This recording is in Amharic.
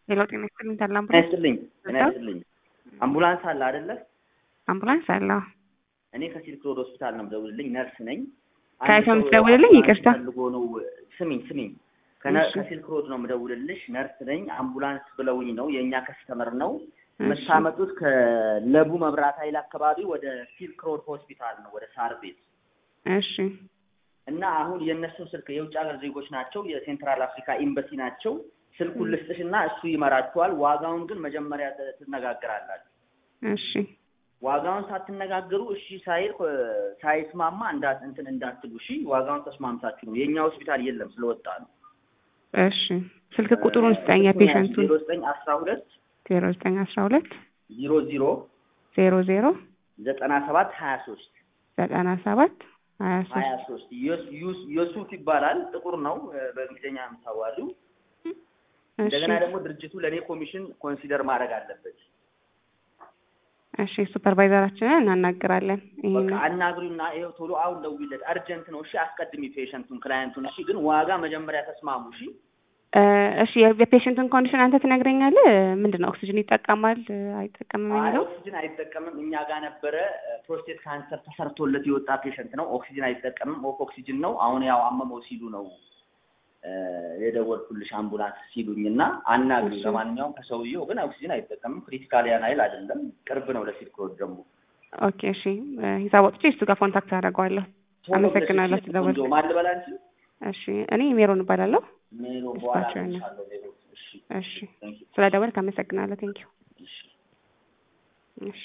ሄሎ ጤና ይስጥልኝ ታላ ጤና አምቡላንስ ይስጥልኝ ጤና ይስጥልኝ። አምቡላንስ አለ አይደለ? አምቡላንስ አለ እኔ ከሲልክ ሮድ ሆስፒታል ነው የምደውልልኝ፣ ነርስ ነኝ። አንድ ከየት ነው ሰው የምትደውልልኝ? አምቡላንስ ይቅርታ። ፈልጎ ነው። ስሚኝ ስሚኝ፣ ከነ- እሺ። ከሲልክ ሮድ ነው የምደውልልሽ፣ ነርስ ነኝ። አምቡላንስ ብለውኝ ነው የእኛ ከስተመር ነው እሺ የምታመጡት ከለቡ መብራት ኃይል አካባቢ ወደ ሲልክ ሮድ ሆስፒታል ነው ወደ ሳር ቤት እሺ እና አሁን የእነሱን ስልክ የውጭ ሀገር ዜጎች ናቸው፣ የሴንትራል አፍሪካ ኤምባሲ ናቸው። ስልኩን ም። ልስጥሽ እና እሱ ይመራችኋል። ዋጋውን ግን መጀመሪያ ት- ትነጋገራላችሁ። እሺ ዋጋውን ሳትነጋገሩ እሺ ሳይል እ፣ ሳይስማማ እንዳት እንትን እንዳትሉ እሺ። ዋጋውን ተስማምታችሁ ነው። የእኛ ሆስፒታል የለም ስለወጣ ነው። እሺ ስልክ ቁጥሩን ስጠኝ የፔሸንቱን ዜሮ ዘጠኝ አስራ ሁለት ዜሮ ዘጠኝ አስራ ሁለት ዜሮ ዜሮ ዜሮ ዜሮ ዘጠና ሰባት ሀያ ሶስት ዘጠና ሰባት ሀያ ሀያ ሶስት ሶስት ዮሱፍ ይባላል። ጥቁር ነው እ፣ በእንግሊዝኛ የምታዋሉ እሺ እንደገና ደግሞ ድርጅቱ ለእኔ ኮሚሽን ኮንሲደር ማድረግ አለበት። እሺ ሱፐርቫይዘራችንን እናናግራለን በቃ ይሄን አናግሪውና ይኸው ቶሎ አሁን ደውይለት። አርጀንት ነው እሺ። አስቀድሚ ፔሸንቱን ክላየንቱን እሺ። ግን ዋጋ መጀመሪያ ተስማሙ እሺ። እ፣ እሺ የፔሽንቱን ኮንዲሽን አንተ ትነግረኛለህ ምንድን ነው ኦክሲጅን ይጠቀማል አይጠቀምም አይ የሚለው ኦክሲጅን አይጠቀምም። እኛ ጋር ነበረ ፕሮስቴት ካንሰር ተሰርቶለት የወጣ ፔሸንት ነው። ኦክሲጅን አይጠቀምም። ኦፍ ኦክሲጅን ነው። አሁን ያው አመመው ሲሉ ነው እ፣ የደወልኩልሽ አምቡላንስ ሲሉኝ እና አናግሪ። እሺ። ለማንኛውም ከሰውየው ግን ኦክሲጅን አይጠቀምም። ክሪቲካል ያን ኃይል አይደለም። ቅርብ ነው ለሲልክ ሮድ ደግሞ ኦኬ እሺ እ፣ ሂሳብ ወጥቼ እሱ ጋር ኮንታክት አደርገዋለሁ ቶሎ ብለሽ አመሰግናለሁ እሺ። ስለደወልክ ቆንጆ ማን ልበላ አንቺ? እሺ እኔ ሜሮን እባላለሁ ሜሮ በኋላ እሳቸው ነው። እልሻለሁ ሜሮ። እሺ እሺ ቴንክ ዩ ስለደወልክ አመሰግናለሁ ቴንኪው እሺ እሺ